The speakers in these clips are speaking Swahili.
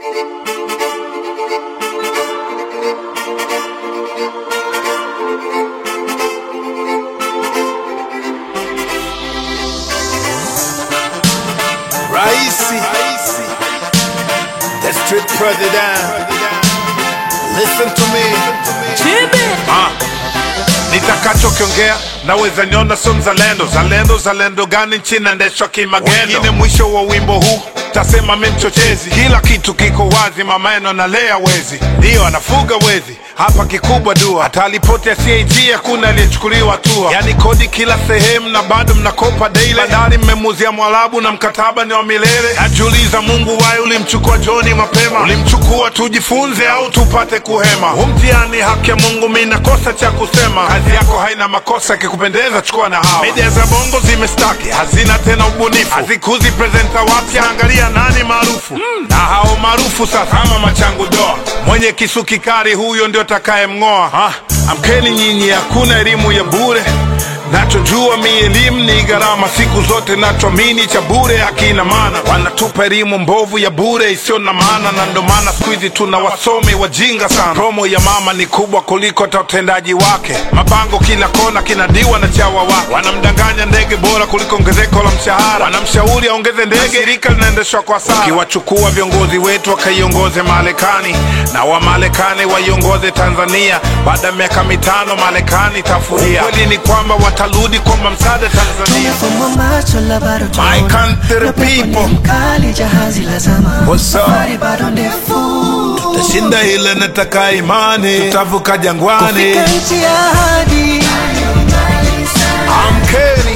Raisi, the street president. Listen to me. Ah, nitakachokiongea naweza niona sio mzalendo. Zalendo zalendo gani nchi naendeshwa kimagendo? Wengine mwisho wa wimbo huu tasema mi mchochezi. Kila kitu kiko wazi, mamaeno analea wezi, ndiyo anafuga wezi hapa kikubwa dua, hata ripoti ya CAG hakuna aliyechukuliwa hatua. Yani kodi kila sehemu na bado mnakopa daily. Bandari mmemuzia Mwarabu na mkataba ni wa milele. Najiuliza, Mungu waye ulimchukua Joni mapema? Ulimchukua tujifunze au tupate kuhema? Huu mtihani haki ya Mungu, mi nakosa cha kusema. Kazi yako haina makosa, kikupendeza chukua na hawa. Media za bongo zimestaki, hazina tena ubunifu, hazikuzi presenta wapya. Angalia nani maarufu na hao maarufu sasa, ama machangu doa, mwenye kisu kikali, huyo ndio takaye mng'oa. Ha, amkeni nyinyi, hakuna elimu ya bure. Nachojua mi elimu ni gharama, siku zote nachoamini cha bure hakina maana. Wanatupa elimu mbovu ya bure isiyo na maana, na ndo maana siku hizi tuna wasomi wajinga sana. Promo ya mama ni kubwa kuliko hata utendaji wake. Mabango kila kona kinadiwa na chawa wake, wanamdanganya ndege bora kuliko ongezeko la mshahara, wanamshauri aongeze ndege, shirika linaendeshwa kwa sara. Ukiwachukua viongozi wetu wakaiongoze Marekani na Wamarekani waiongoze Tanzania, baada ya miaka mitano Marekani tafuria. Ukweli ni kwamba watarudi kwamba msaada Tanzania. Tumefumba macho la bado My tunaona. country Na pepo ni people. mkali, jahazi la zama. What's up? Safari bado ndefu. Tashinda ile nataka imani, tutavuka jangwani. Kufika nchi ya ahadi. Amkeni,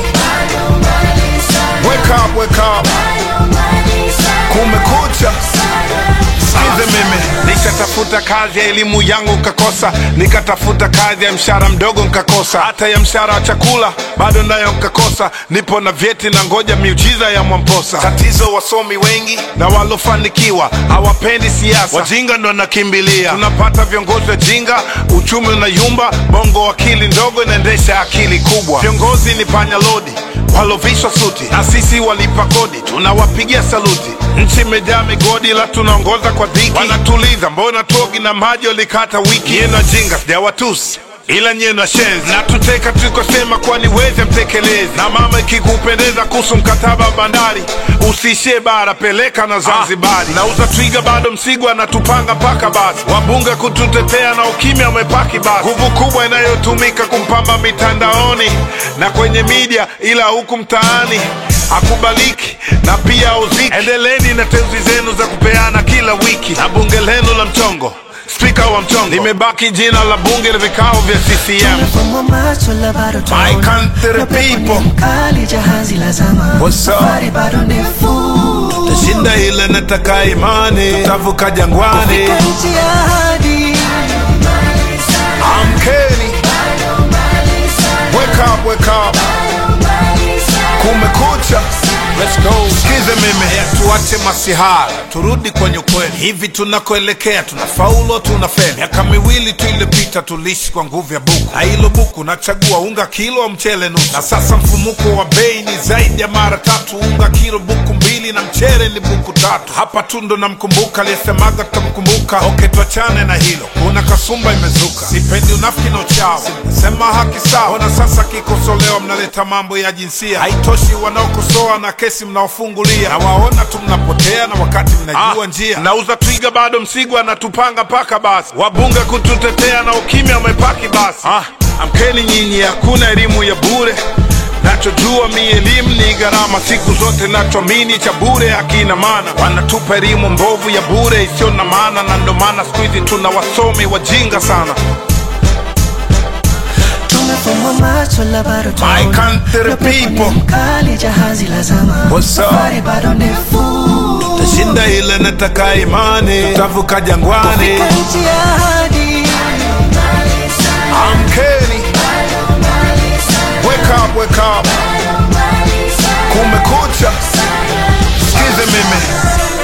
wake up, wake up, kumekucha. Sikize mimi, nikatafuta kazi ya elimu yangu nkakosa, nikatafuta kazi ya mshahara mdogo nkakosa, hata ya mshahara wa chakula bado nayo nkakosa. Nipo na vyeti na ngoja miujiza ya Mwamposa. Tatizo wasomi wengi na walofanikiwa hawapendi siasa, wajinga ndo nakimbilia. Tunapata viongozi wajinga, uchumi unayumba, bongo akili ndogo inaendesha akili kubwa. Viongozi ni panya lodi walovishwa suti na sisi walipa kodi, tunawapigia saluti. Nchi imejaa migodi, la tunaongoza kwa dhiki. Wanatuliza, mbona togi na maji walikata wiki? Yenu ajinga sijawatusi ila nyie na shenzi na tuteka tulikosema, kwani weze mtekelezi. Na mama, ikikupendeza kuhusu mkataba wa bandari, usiishie bara, peleka na Zanzibari. Nauza twiga bado Msigwa anatupanga mpaka basi, wabunge kututetea na ukimya umepaki basi. Nguvu kubwa inayotumika kumpamba mitandaoni na kwenye media, ila huku mtaani akubaliki na pia auziki. Endeleni na teuzi zenu za kupeana kila wiki na bunge lenu la mchongo spika wa mchongo limebaki jina la bunge la vikao vya CCM. Tumefumba macho la bado tunaona. My country Na pepo ni people. mkali, jahazi la zama. What's up? Safari bado ndefu. Tashinda ile nataka imani, tutavuka jangwani. Kufika nchi ya ahadi. Amkeni, wake up, wake up, kumekucha. Let's go. Sikize mimi, ya tuache masihara, turudi kwenye ukweli. Hivi tunakoelekea tunafaulu, tunafeli. Miaka miwili tu iliyopita tuliishi kwa nguvu ya buku, na hilo buku nachagua unga kilo au mchele nusu, na sasa mfumuko wa bei ni zaidi ya mara tatu. Unga kilo buku mbili na mchele ni buku tatu. Hapa tu ndo namkumbuka aliyesemaga tutamkumbuka. Okay, tuachane na hilo, kuna kasumba imezuka. Sipendi unafiki na uchawi, sema haki sawa. Ona sasa kikosolewa, mnaleta mambo ya jinsia. Haitoshi wanaokosoa na kesi mnaofungulia, na waona tu mnapotea, na wakati mnajua njia. Nauza twiga bado Msigwa anatupanga mpaka basi, wabunge kututetea na ukimya umepaki basi. Ah, amkeni nyinyi, hakuna elimu ya bure Nachojua mi elimu ni gharama, siku zote nachoamini cha bure hakina maana. Wanatupa elimu mbovu ya bure isiyo na maana, na ndo maana siku hizi tuna wasomi wajinga sana. Tumefumba macho la bado tunaona. My country Na pepo ni people. mkali, jahazi la zama. What's up? Safari bado ndefu. Tashinda ile nataka imani, tutavuka jangwani. Kufika nchi ya ahadi. Amkeni, wake up, wake up, kumekucha. Sikize mimi